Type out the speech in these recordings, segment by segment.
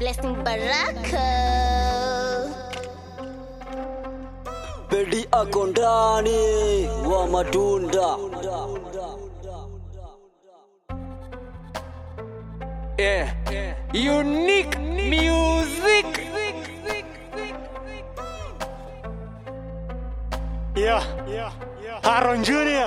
Blessing Baraka. Pedi ako ndani wa matunda. Yeah. Unique music. Yeah, yeah, yeah. Aaron Junior.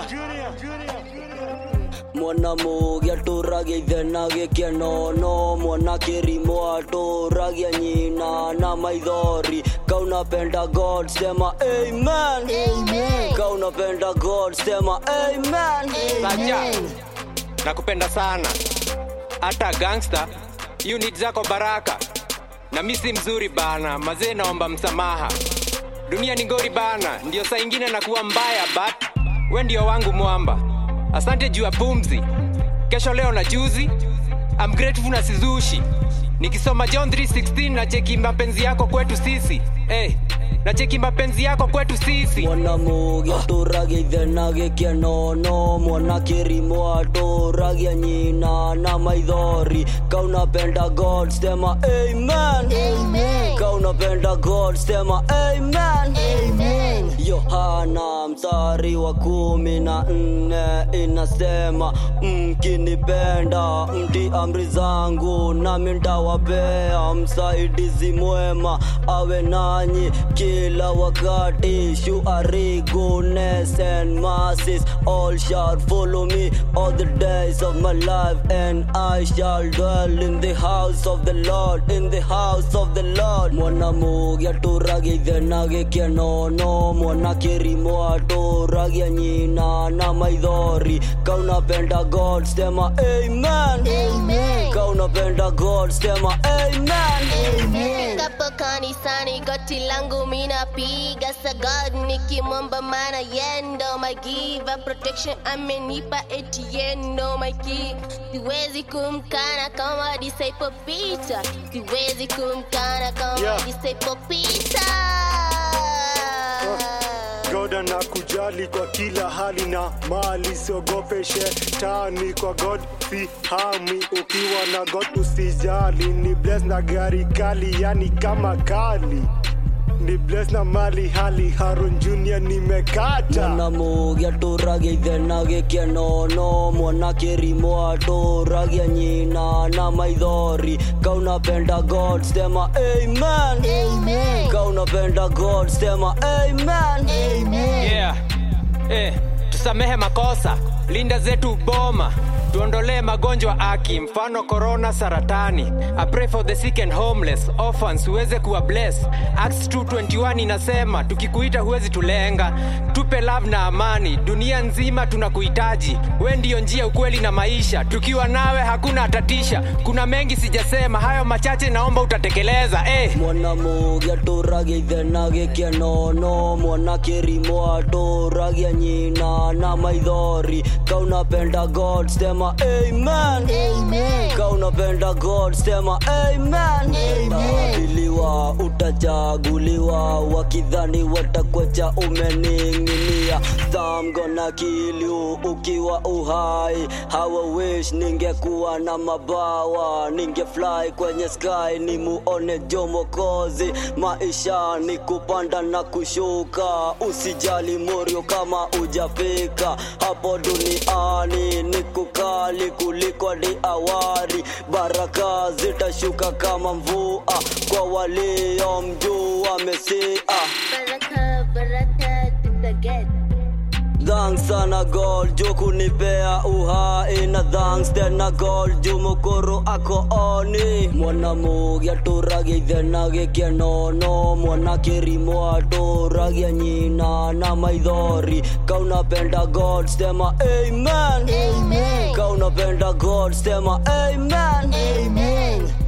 mwana mũgĩa tũragia ithe na gĩkeno mwana kĩrimũ atũragia nyina na maithori kaunapenda god sema amen Amen. kaunapenda god sema amen Sacha. Nakupenda sana. Hata gangster unit zako baraka. Na mimi si mzuri bana, mazee naomba msamaha. Dunia ni ngori bana, ndio saa ingine nakuwa mbaya but we ndio wangu mwamba. Asante juu ya pumzi. Kesho leo na juzi. I'm grateful na sizushi. Nikisoma John 3:16 na cheki mapenzi yako kwetu sisi. Eh, na cheki mapenzi yako kwetu sisi. mwana mũgĩa tũragia ithe na gĩkeno mwana kĩrimũ atũragia nyina na maithori kaunapenda god sema amen Amen. kaunapenda god sema amen Amen. yohana mstari wa kumi na nne inasema mkinipenda mti amri zangu nami ntawapea msaidizi mwema awe nanyi kila wakati shuari goodness and mercies all shall follow me all the days of my life and I shall dwell in the house of the Lord in the house of the Lord mwana mũgĩa tũragia ithe na gĩkeno mwana kĩrimũ atũragia nyina na maithori kaunapenda god sema amen Amen. kaunapenda god sema amen Amen. Kapo kanisani goti langu mina piga sagad nikimwomba mana yendo my giver protection amenipa etiendo my key siwezi kumkana kama disciple Peter siwezi kumkana kama Yeah. disciple Peter God anakujali kwa kila hali na mali, siogope shetani. Kwa God si hami, ukiwa na God usijali. Ni bless na gari kali, yani kama kali ni bless na mali hali. Haron Junior nimekata mwana mũgĩa tũragia ithe na gĩkeno mwana kĩrimũ atũragia nyina na maithori kaunapenda god sema amen Amen. kaunapenda god sema amen Amen. yeah. eh, tusamehe makosa linda zetu boma tuondolee magonjwa aki mfano korona saratani I pray for the sick and homeless orphans huweze kuwa bless acts 221 inasema tukikuita huwezi tulenga tupe love na amani dunia nzima tunakuhitaji we ndiyo njia ukweli na maisha tukiwa nawe hakuna tatisha kuna mengi sijasema hayo machache naomba utatekeleza eh. mwana mũgĩa tũragia ithe na gĩkeno mwana kĩrimũ atũragia nyina na maithori kaunapenda god sema amen Amen. kaunapenda god sema amen utaabiliwa utachaguliwa wakidhani watakwecha umening'inia thamgona kiliu ukiwa uhai hawa wish ningekuwa na mabawa ningefly kwenye sky ni muone jomokozi maisha ni kupanda na kushuka usijali morio kama ujafika hapo duniani ni kukali kuliko ni awari baraka zitashuka kama mvua kwa waliomjua mesia Baraka, baraka, tutaget. Thanks sana God juu kunipea uhai na thanks tena God juu mukuru ako oni mwana mũgĩa tũragia ithe na gĩkeno mwana kĩrimũ atũragia nyina na maithori kaunapenda God sema amen Amen. kaunapenda God sema amen Amen.